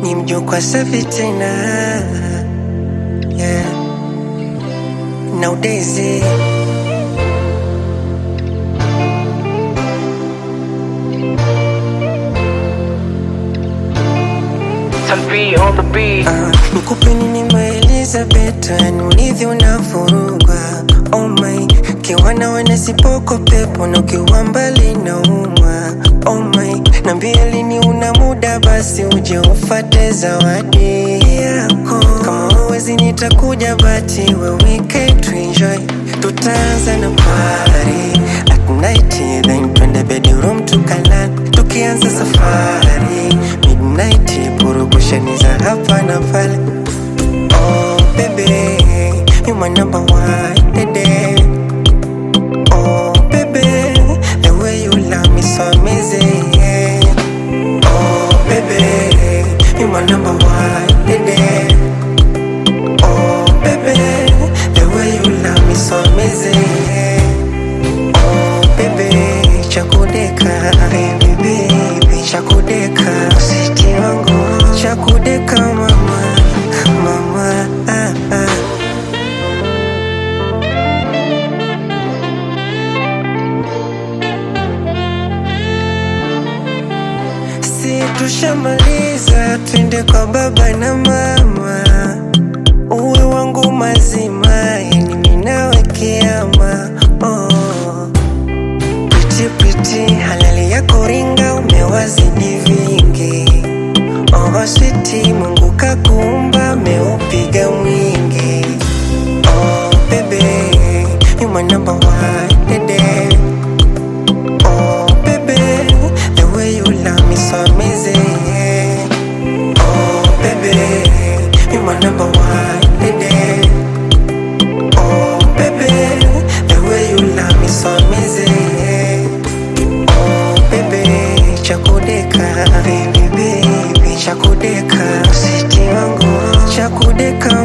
ni mjukwa safi tena yeah. Nowadays Tanvi on the beat. Ah, nikupe nini maelizabeth yani ulivyo unavurugwa oh my kiwana wene sipoko pepo na ukiwa mbali na umwa oh my nambia lini una muda basi uje ufate zawadi yako kama uwezi nitakuja bati we we can to enjoy tutaanza na party at night then twende bedroom tukalala tukianza safari midnight purukushani za hapa na pale oh baby you my number one baby oh baby the way you love me so amazing oh baby you my number one baby oh baby the way you love me so amazing oh baby chakudeka baby baby chakudeka usiti wangu chakudeka mama mama ah, ah. si tushamaliza twende kwa baba na mama uwe wangu mazima yani minawe kiama oh. Piti piti halali ya kuringa umewazidi vingi oh, switi Mungu kakuumba meupiga mwingi oh, baby you my number one baby oh baby the way you love me so amazing oh baby you my number one baby oh baby the way you love me so amazing oh baby chakudeka baby baby chakudeka usiti wangu chakudeka